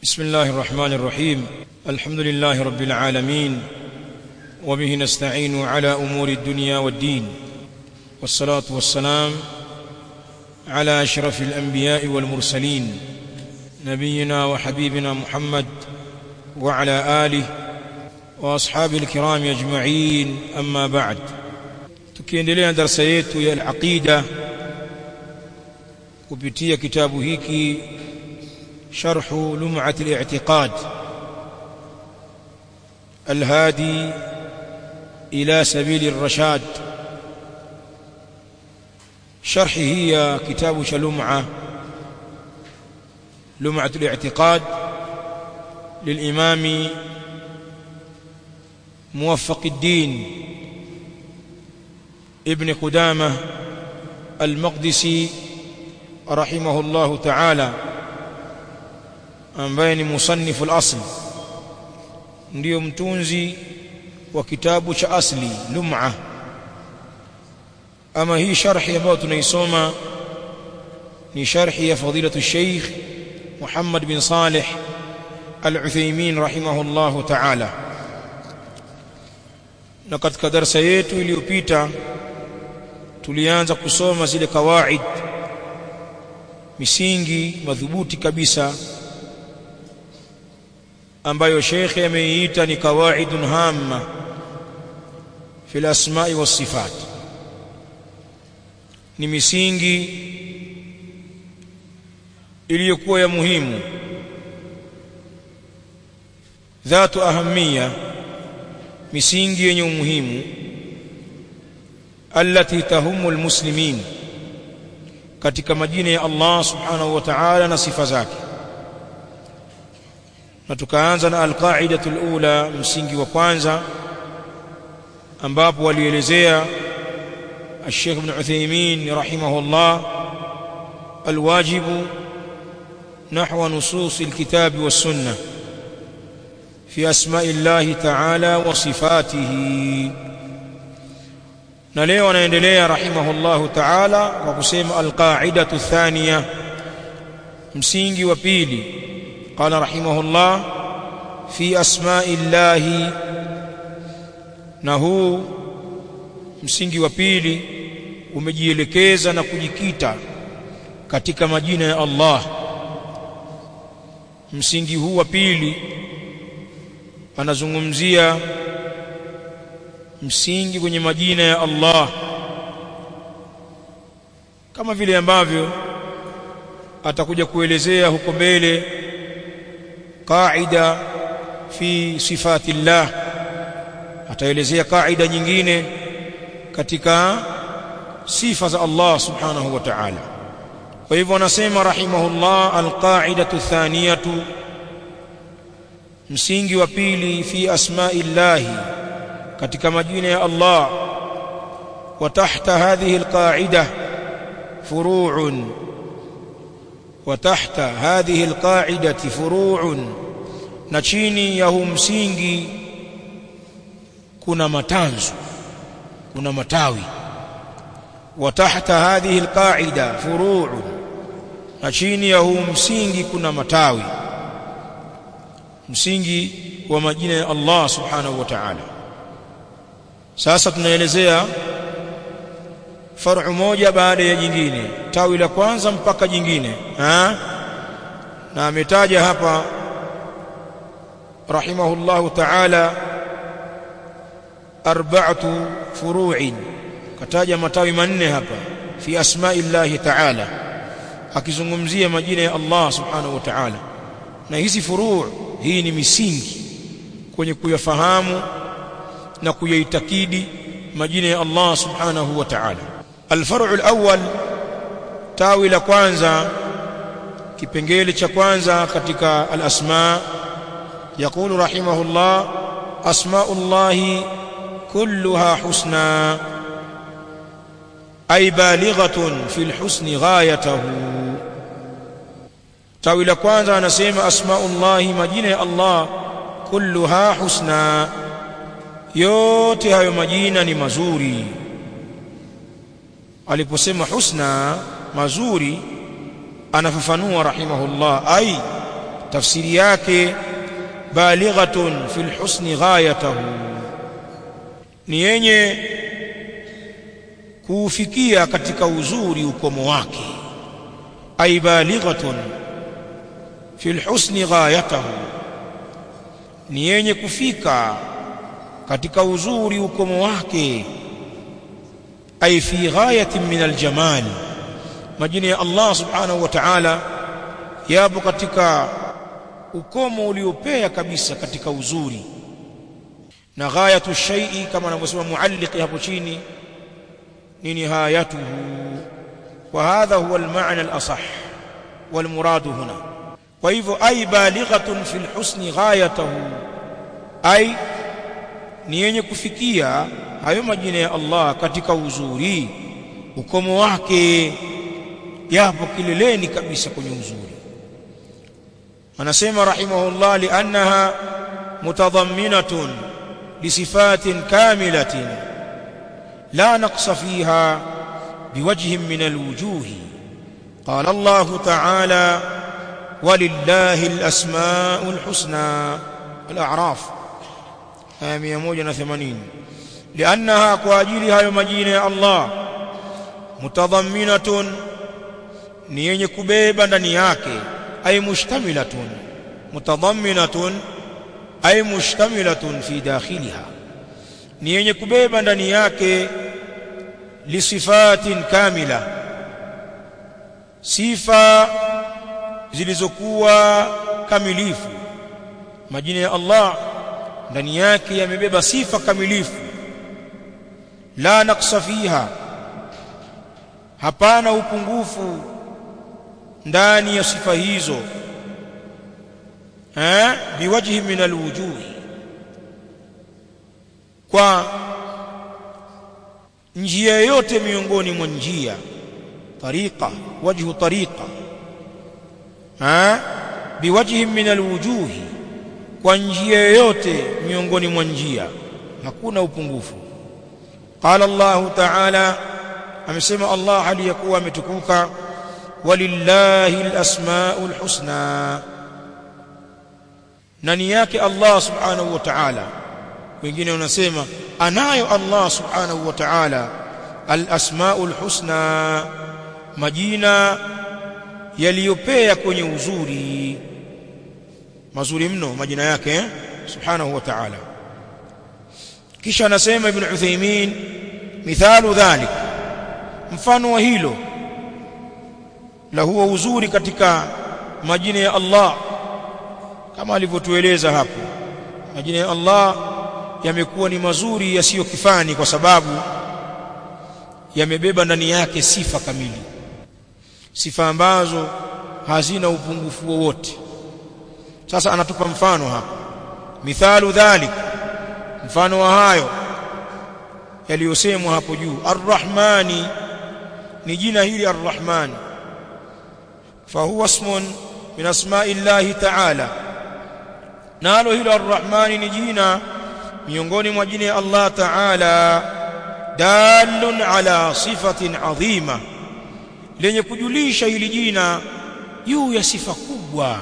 بسم الله الرحمن الرحيم الحمد لله رب العالمين وبه نستعين على امور الدنيا والدين والصلاه والسلام على اشرف الانبياء والمرسلين نبينا وحبيبنا محمد وعلى اله واصحابه الكرام اجمعين اما بعد tukiendelea darasa yetu ya al-aqida kupitia kitabu hiki sharhu lum'at al-i'tiqad الهادي إلى سبيل الرشاد شرحه هي كتاب شلمعة لمعة الاعتقاد للإمام موفق الدين ابن قدامة المقدسي رحمه الله تعالى ambaye ni musannifu al-asl ndiyo mtunzi wa kitabu cha asli lum'a ama hii sharhi ambayo tunaisoma ni sharhi ya fadilatu Sheikh Muhammad bin Saleh Al-Uthaymeen rahimahullahu ta'ala na katika darasa yetu iliyopita tulianza kusoma zile kawaid misingi madhubuti kabisa ambayo shekhe ameiita ni kawaidun hamma fi al-asma'i was-sifat ni misingi iliyokuwa ya muhimu dhatu ahamia misingi yenye umuhimu allati tahumu almuslimin katika majina ya Allah subhanahu wa ta'ala na sifa zake na tukaanza na alqaidatu alula msingi wa kwanza ambapo walielezea الشيخ ابن عثيمين رحمه الله الواجب نحو نصوص الكتاب والسنة في أسماء الله تعالى وصفاته نليه ونندليه رحمه الله تعالى وقسم القاعدة الثانية مسينج وبيلي قال رحمه الله في أسماء الله نهو msingi wa pili umejielekeza na kujikita katika majina ya Allah msingi huu wa pili anazungumzia msingi kwenye majina ya Allah kama vile ambavyo atakuja kuelezea huko mbele qaida fi sifatillah ataelezea qaida nyingine katika sifa za Allah subhanahu wa ta'ala kwa hivyo anasema rahimahullah alqaidatu thaniyatu msingi wa pili fi asma'illahi katika majina ya Allah wa tahta hadhihi alqaida furu'un wa tahta hadhihi alqaidati furu'un na chini ya huu msingi kuna matanzu kuna matawi wa tahta hadhihi alqaida furu'u na chini ya huu msingi kuna matawi msingi wa majina ya Allah subhanahu wa ta'ala sasa tunaelezea far'u moja baada ya jingine tawi la kwanza mpaka jingine ha? na ametaja hapa rahimahullahu ta'ala arba'atu furu'in kataja matawi manne hapa fi asma'illahi ta'ala akizungumzia majina ya Allah subhanahu wa ta'ala na hizi furu' hii ni misingi kwenye kuyafahamu na kuyaitakidi majina ya Allah subhanahu wa ta'ala alfar'u alawwal tawi la kwanza kipengele cha kwanza katika alasma يقول رحمه الله أسماء الله كلها حسنى أي بالغة في الحسن غايته تاوي لكوانزا نسيم أسماء الله مجينة الله كلها حسنى yote hayo majina ni mazuri aliposema husna mazuri anafafanua rahimahullah ai tafsiri yake balighatun fil husni ghayatahu ni yenye kuufikia katika uzuri ukomo wake ay balighatun fil husni ghayatahu ni yenye kufika katika uzuri ukomo wake ay fi ghayatin min aljamal majina ya Allah subhanahu wa ta'ala yapo katika ukomo uliopea kabisa katika uzuri na ghayatu shay'i kama anavyosema mualliq hapo chini ni nihayatuhu wa hadha huwa almaana alasah والمراد هنا kwa hivyo ay balighatun fil husni ghayatahu ay ni yenye kufikia hayo majina ya Allah katika uzuri ukomo wake yapo kileleni kabisa kwenye uzuri anasema rahimahullah liannaha mutadamminatun lisifatin kamilatin la naqsa fiha biwajhin min alwujuhi قال الله تعالى ولله الأسماء الحسنى الأعراف آية 180 لأنها كواجلها يمجين يا الله متضمنة نيني كبيبا دنياك أي مشتملة متضمنة أي مشتملة في داخلها نيني كبيبا دنياك لصفات كامله sifa zilizokuwa kamilifu majina ya Allah ndani yake yamebeba sifa kamilifu la naqsa fiha hapana upungufu ndani ya sifa hizo eh biwajhi min alwujuhi kwa njia yote miongoni mwa njia طريقة وجه طريقة ها بوجه من الوجوه kwa njia yote miongoni mwa njia hakuna upungufu qala Allah ta'ala amesema Allah aliyakuwa ametukuka walillahi alasmaul husna nani yake Allah subhanahu wa ta'ala wengine wanasema anayo Allah subhanahu wa ta'ala alasmaul husna majina yaliyopea kwenye uzuri mazuri mno majina yake eh? subhanahu wa ta'ala kisha anasema ibn Uthaymeen mithalu dhalik mfano wa hilo la huwa uzuri katika majina ya Allah kama alivyotueleza hapo majina ya Allah yamekuwa ni mazuri yasiyo kifani kwa sababu yamebeba ndani yake sifa kamili sifa ambazo hazina upungufu wowote sasa anatupa mfano hapa mithalu dhalik mfano wa hayo yaliyosemwa hapo juu arrahmani ni jina hili arrahman fahuwa ismun min asma'i llahi ta'ala nalo hilo arrahmani ni jina miongoni mwa jina ya Allah ta'ala dalun ala sifatin adhima lenye kujulisha hili jina juu ya sifa kubwa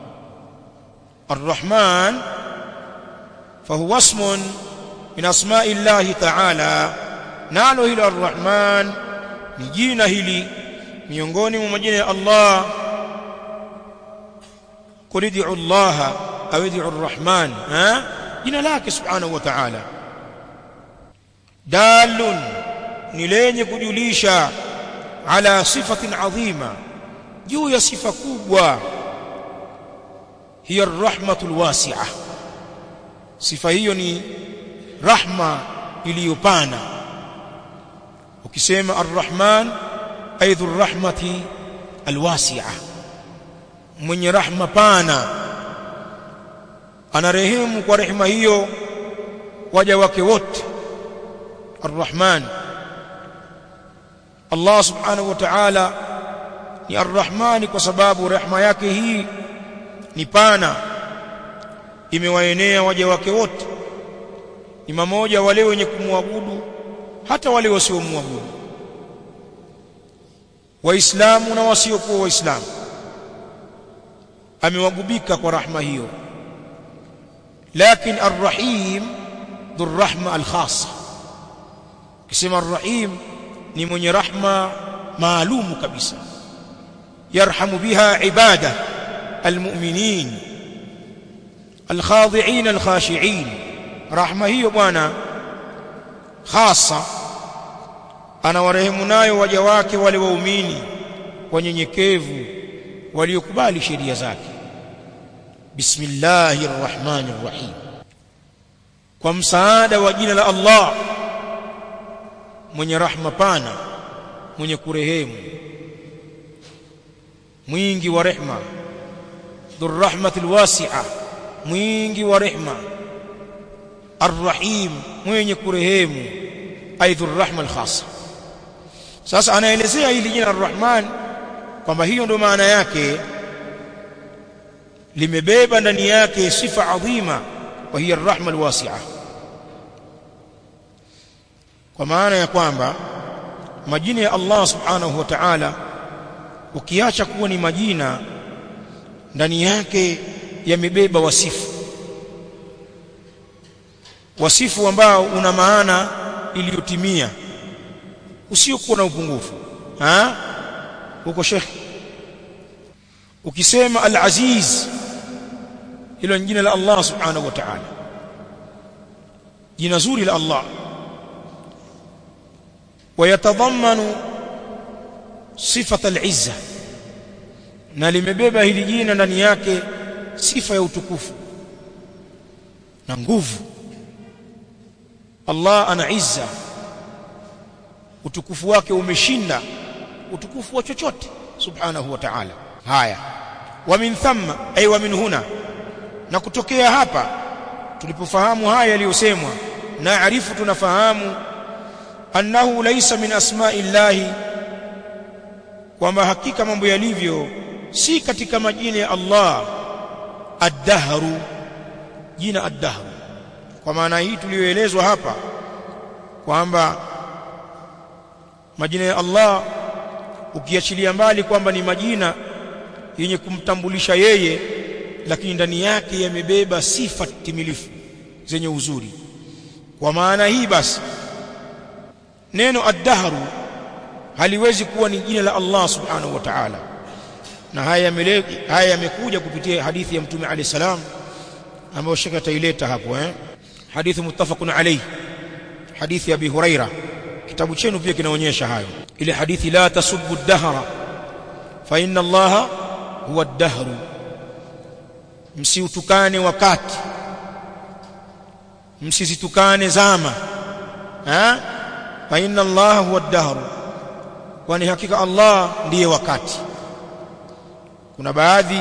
Ar-Rahman fahuwa ismun min asma'i llahi ta'ala nalo hilo Ar-Rahman ni jina hili miongoni mwa majina ya Allah qul ud'u Allah aw ud'u Ar-Rahman ha jina lake subhanahu wa ta'ala dalun ni lenye kujulisha ala sifatin adhima juu ya sifa kubwa hiya arrahmatul wasi'a sifa hiyo ni rahma iliyopana ukisema arrahman aidhu arrahmati alwasi'a mwenye rahma pana anarehemu kwa rehema hiyo waja wake wote arrahman Allah subhanahu wa ta'ala ni arrahmani kwa sababu rehema yake hii ni pana imewaenea waja wake wote ni mamoja wale wenye kumwabudu hata wale wasiomwabudu waislamu na wasiokuwa waislamu amewagubika kwa rahma hiyo lakini arrahim dhurrahma alkhassa kisema arrahim ni mwenye rahma maalumu kabisa yarhamu biha ibada almu'minin alkhadi'in alkhashi'in rahma hiyo bwana khassa anawarehemu nayo waja wake wale waumini wanyenyekevu waliokubali sheria zake bismillahir rahmanir rahim kwa msaada wa jina la Allah mwenye rahma pana mwenye kurehemu mwingi wa rehma dhurrahmatil wasi'a mwingi wa rehma arrahim mwenye kurehemu ay dhurrahma alkhassa sasa anaelezea hili jina arrahman kwamba hiyo ndio maana yake limebeba ndani yake sifa adhima wa hiya arrahma alwasi'a kwa maana ya kwamba majina ya Allah subhanahu wa ta'ala ukiacha kuwa ni majina ndani yake yamebeba wasifu wasifu ambao una maana iliyotimia usiokuwa na upungufu ha huko Sheikh ukisema al-Aziz hilo ni jina la Allah subhanahu wa ta'ala jina zuri la Allah ويتضمن صفة العزة na limebeba hili jina ndani yake sifa ya utukufu na nguvu Allah ana izza utukufu wake umeshinda utukufu wa chochote subhanahu wa ta'ala haya wa min thamma ay wa min huna na kutokea hapa tulipofahamu haya yaliyosemwa naarifu tunafahamu annahu laysa min asma'i llahi kwamba hakika mambo yalivyo si katika majina ya Allah ad-dahru jina ad-dahru kwa maana hii tuliyoelezwa hapa kwamba majina ya Allah ukiachilia mbali kwamba ni majina yenye kumtambulisha yeye lakini ndani yake yamebeba sifa timilifu zenye uzuri kwa maana hii basi neno ad-dahru haliwezi kuwa ni jina la Allah subhanahu wa ta'ala na haya haya yamekuja kupitia hadithi ya mtume alayhi salam ambayo shaka taileta hapo eh hadithi muttafaqun alayhi hadithi ya Abi Huraira kitabu chenu pia kinaonyesha hayo ile hadithi la tasubbu ad-dahra fa inna Allah huwa ad-dahru msiutukane wakati msizitukane zama ha fa inna Allah huwa ad-dahr kwani hakika Allah ndiye wakati kuna baadhi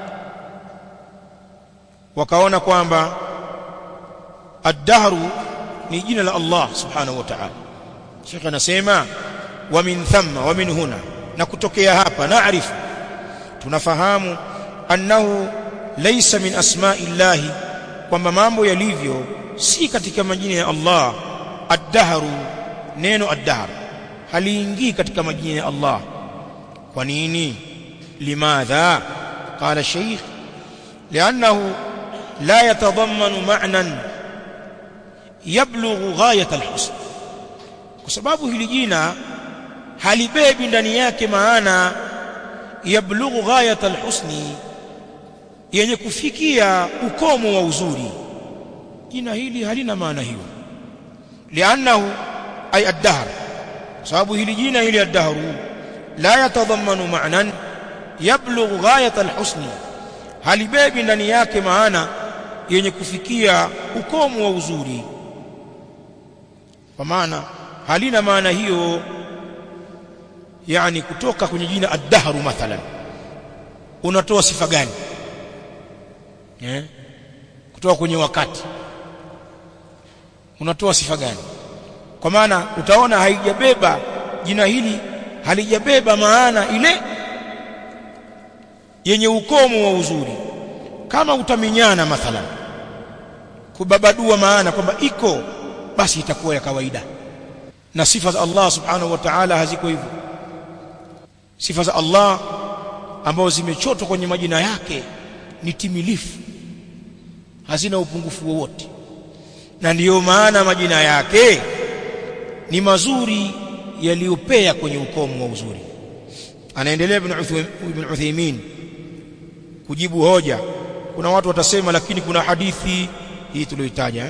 wakaona kwamba ad-dahru ni jina la Allah subhanahu wa ta'ala Sheikh anasema wa min thamma wa min huna na kutokea hapa naarifu tunafahamu annahu laysa min asma'i llahi kwamba mambo yalivyo si katika majina ya Allah ad-dahru neno ad-dahr haliingii katika majina ya Allah kwa nini limadha qala shaykh li'annahu la yatadammanu ma'nan yablughu ghayat al-husn kwa sababu hili jina halibebi ndani yake maana yablughu ghayat al-husni yenye kufikia ukomo wa uzuri jina hili halina maana hiyo li'annahu ay ad-dahr sababu hili jina hili ad-dahr la yatadhammanu ma'nan yablughu ghayat al-husni halibebi ndani yake maana yenye kufikia ukomo wa uzuri kwa maana halina maana hiyo yani kutoka kwenye jina ad-dahr mathalan unatoa sifa gani eh kutoka kwenye wakati unatoa sifa gani kwa maana utaona haijabeba jina hili halijabeba maana ile yenye ukomo wa uzuri kama utaminyana mathalan kubabadua maana kwamba iko basi itakuwa ya kawaida na sifa za Allah subhanahu wa ta'ala haziko hivyo sifa za Allah ambazo zimechotwa kwenye majina yake ni timilifu hazina upungufu wowote na ndiyo maana majina yake ni mazuri yaliyopea kwenye ukomo wa uzuri anaendelea ibn Uthaymeen kujibu hoja kuna watu watasema lakini kuna hadithi hii tuliyoitaja eh?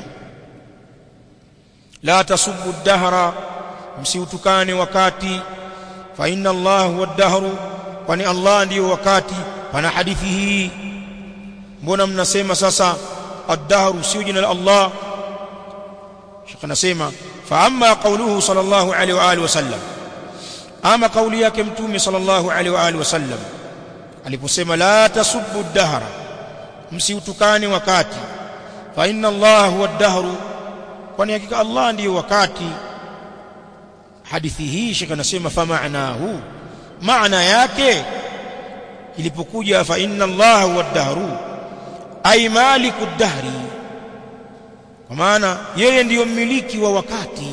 la tasubbu dahra msiutukane wakati fa inna Allah huwa dahru kwani Allah ndiyo wakati pana hadithi hii mbona mnasema sasa ad-dahru sio jina la Allah Sheikh anasema fa amma qawluhu sallallahu alaihi wa alihi wasallam ama kauli yake mtume sallallahu alaihi wa alihi wasallam aliposema la tasubbu ad-dahra msiutukane wakati fa inna Allah huwa ad-dahru kwani hakika Allah ndiyo wakati hadithi hii Sheikh anasema fa maanahu maana yake ilipokuja fa inna Allah huwa ad-dahru ay maliku ad-dahri kwa maana yeye ndiyo mmiliki wa wakati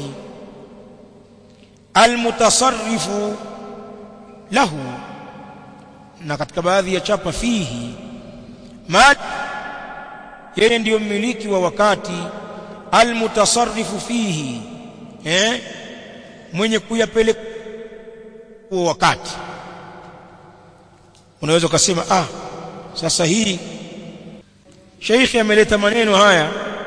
almutasarrifu lahu na katika baadhi ya chapa fihi ma yeye ndiyo mmiliki wa wakati almutasarrifu fihi eh mwenye kuyapeleka huo wakati unaweza ukasema ah sasa hii sheikhi ameleta maneno haya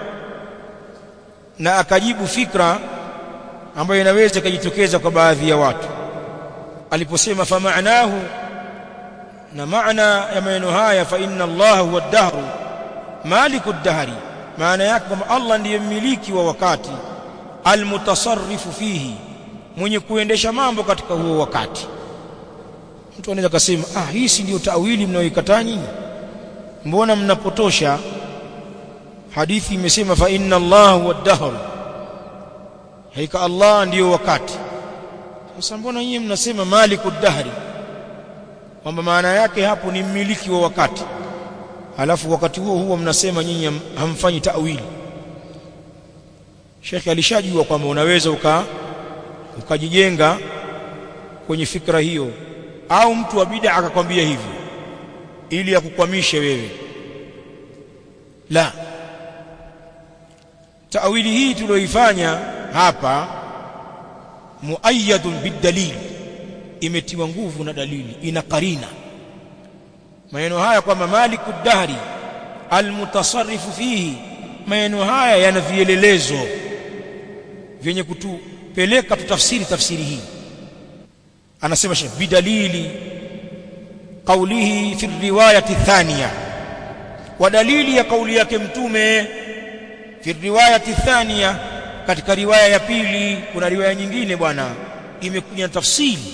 na akajibu fikra ambayo inaweza kujitokeza kwa baadhi ya watu aliposema fa maanahu na maana ya maneno haya fa inna Allah huwa ad-dahru maliku ad-dahri maana yake kwamba Allah ndiye mmiliki wa wakati almutasarrifu fihi mwenye kuendesha mambo katika huo wakati mtu anaweza kusema ah hii si ndio tawili mnayoikataa nyinyi mbona mnapotosha hadithi imesema fa inna Allah huwa ad-dahr haika Allah ndiyo wakati sasa mbona nyinyi mnasema maliku ad-dahri kwamba maana yake hapo ni mmiliki wa wakati halafu wakati huo huo mnasema nyinyi hamfanyi tawili Sheikh alishajua kwamba unaweza uka ukajijenga kwenye fikra hiyo au mtu wa bid'a akakwambia hivyo ili akukwamishe wewe la tawili hii tulioifanya hapa muayyadun bidalil imetiwa nguvu na dalili ina karina maneno haya kwamba maliku dahri almutasarrifu fihi maneno haya yana vielelezo vyenye kutupeleka tutafsiri tafsiri hii anasema shekh bidalili qawlihi fi riwayati thaniya wa dalili ya kauli yake mtume fi riwayati thaniya katika riwaya ya pili kuna riwaya nyingine bwana imekuja tafsiri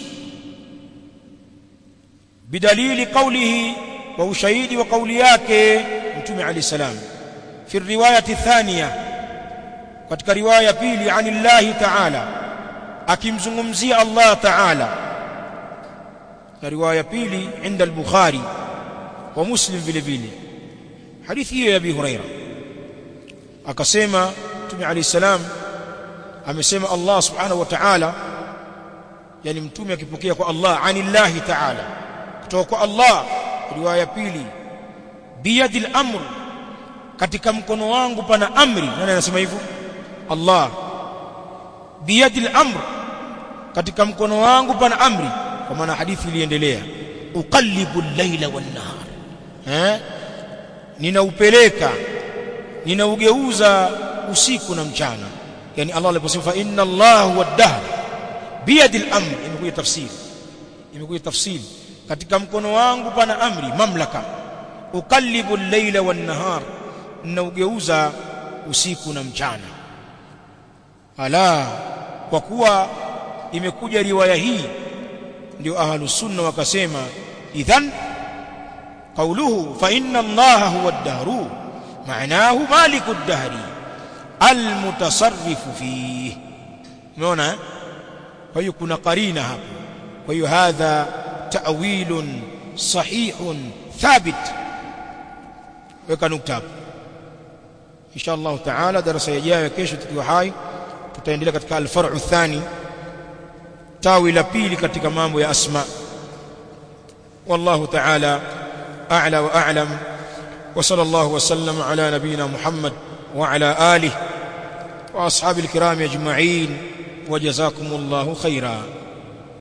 bidalili qawlihi wa ushahidi wa kauli yake mtume ali salam fi riwayati thaniya katika riwaya ya pili anillahi ta'ala akimzungumzia Allah ta'ala na riwaya ya pili inda al-bukhari wa muslim vile vile hadithi hiyo ya Abi Huraira akasema mtume ali salam amesema Allah subhanahu wa ta'ala yani mtume akipokea kwa Allah anillahi ta'ala kutoka kwa Allah riwaya ya pili biyadil amr katika mkono wangu pana amri nani anasema hivyo Allah biyadil amr katika mkono wangu pana amri kwa maana hadithi iliendelea uqallibu al-laila wan-nahar eh ninaupeleka ninaugeuza usiku na mchana yani Allah aliposema fa inna Allah huwa ad-dahr biyadil amr imekuja tafsiri imekuja tafsiri katika mkono wangu pana amri mamlaka uqallibu al-laila wan-nahar ninaugeuza usiku na mchana ala kwa kuwa imekuja riwaya hii ndio ahlus sunna wakasema idhan qawluhu fa inna allaha huwa ad-dahru maanahu maliku ad-dahri almutasarrifu fihi umeona kwa hiyo kuna qarina hapo kwa hiyo hadha ta'wilun sahihun thabit weka nukta hapo insha Allah taala darasa ijayo kesho tukiwa hai tutaendelea katika al-far'u thani tawi la pili katika mambo ya asma wallahu ta'ala a'la wa a'lam وصلى الله وسلم على نبينا محمد وعلى آله وأصحاب الكرام أجمعين وجزاكم الله خيرا